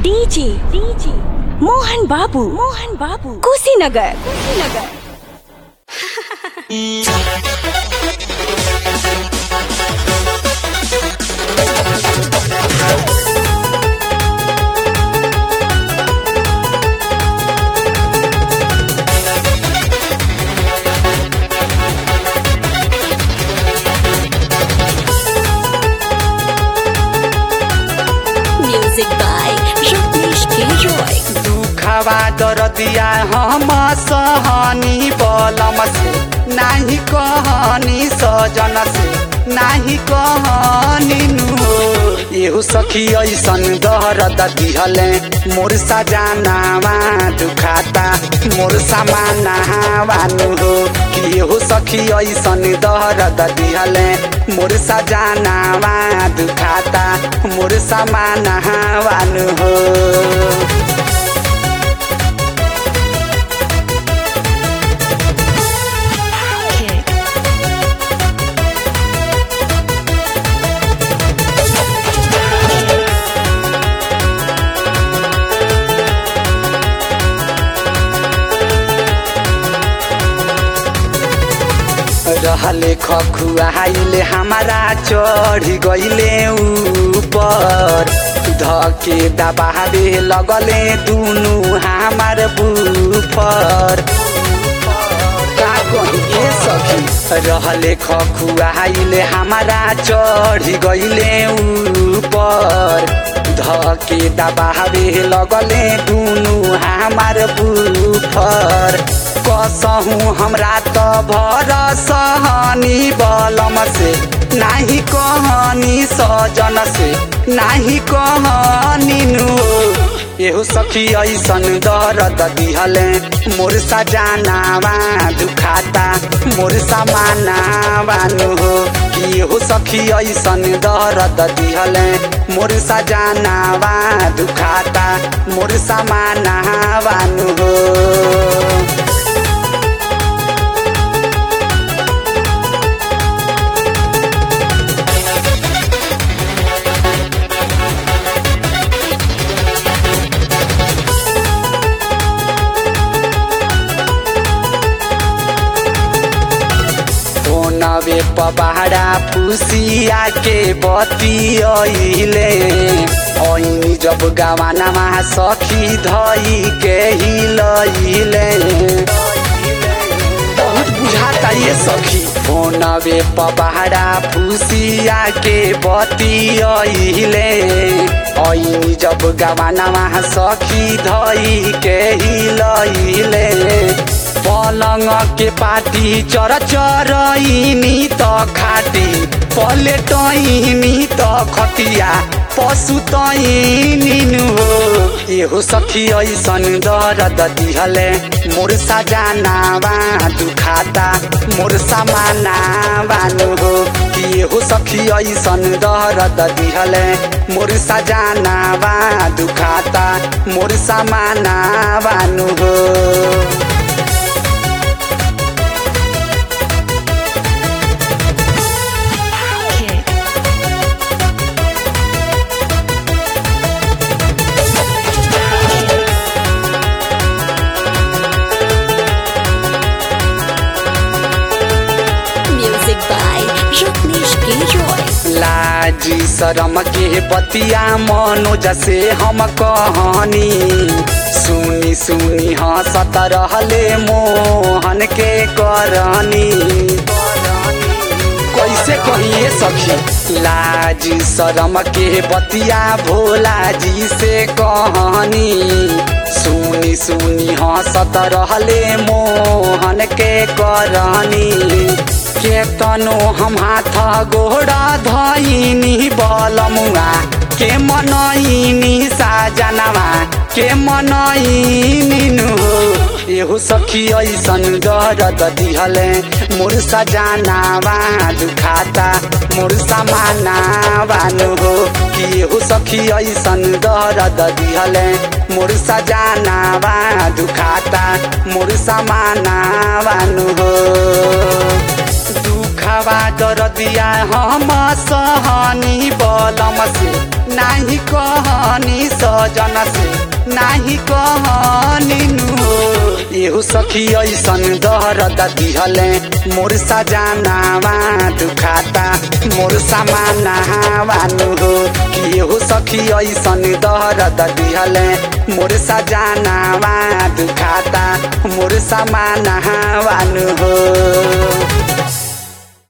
DJ DJ Mohan Babu Mohan Babu Kushinagar Kushinagar music by Ratnesh K Roy दुखवा दरदिया हम सहनी बलम से नाही कहनी सजन से नाही कहनी नु एहु सखी ऐसन दर्द दिहले मोर सजानावा दुखाता मोर समानावा नु हो कि एहु सखी ऐसन दर्द दिहले मोर सजानावा दुखाता मोर समानावा नु हो रहले खखुआइले हमारा चढ़ी गइले ऊपर धके दबावे लगले दुनु हमार बुफर का कहिए सखी रहले खखुआइले हमारा चढ़ी गइले ऊपर धके दबावे लगले दुनु हमार बुफर कसहु हमरा त भर सहनी बलम से नाही कहनी सजन से नाही कहनी नु एहो सखी ऐसन दर्द दिहले मोर सजानावा दुखाता मोर समानावा नु हो कि एहो सखी ऐसन दर्द दिहले मोर सजानावा दुखाता मोर समानावा नु हो नवे पबाड़ा फुसिया के बतियले ऐनी जब गवानामा सखी धई के हिलैले बहुत बुझाता ये सखी फोनवे पबाड़ा फुसिया के बतियले ऐनी जब गवानामा सखी धई के हिलैले पलङ के पाटी चर चरइनी त खाटी पलेटइनी त खटिया पशु तइनी हो एहो सखी ऐसन दर्द दिहले मोर सजानावा दुखाता मोर समानावा नु हो कि एहो सखी ऐसन दर्द दिहले मोर सजानावा दुखाता मोर समानावा नु हो music by Ratnesh K Roy लाजी शरम के बतिया मनोज से हम कहनी सुनी सुनी हंसत रहले मोहन के करनी कैसे कहिए सखी लाजी शरम के बतिया भोला जी से कहनी सुनी सुनी हंसत रहले मोहन के करनी केतनो हम हाथ गोड़ा धइनी बलमुआ के मनइनी साजनवा के मनइनी नु एहो सखी ऐसन दर्द दिहले मोर सजानावा दुखाता मोर समानावा नु हो कि एहो सखी ऐसन दर्द दिहले मोर सजानावा दुखाता मोर समानावा नु हो दुख दुखावा दरदिया हम सहनी बलम से नाही कहनी सजन से नाही कहनी नु एहु सखी ऐसन दर्द दिहले मोर सजानावा दुखाता मोर समानावा नु हो कि एहु सखी ऐसन दर्द दिहले मोर सजानावा दुखाता मोर समानावा नु हो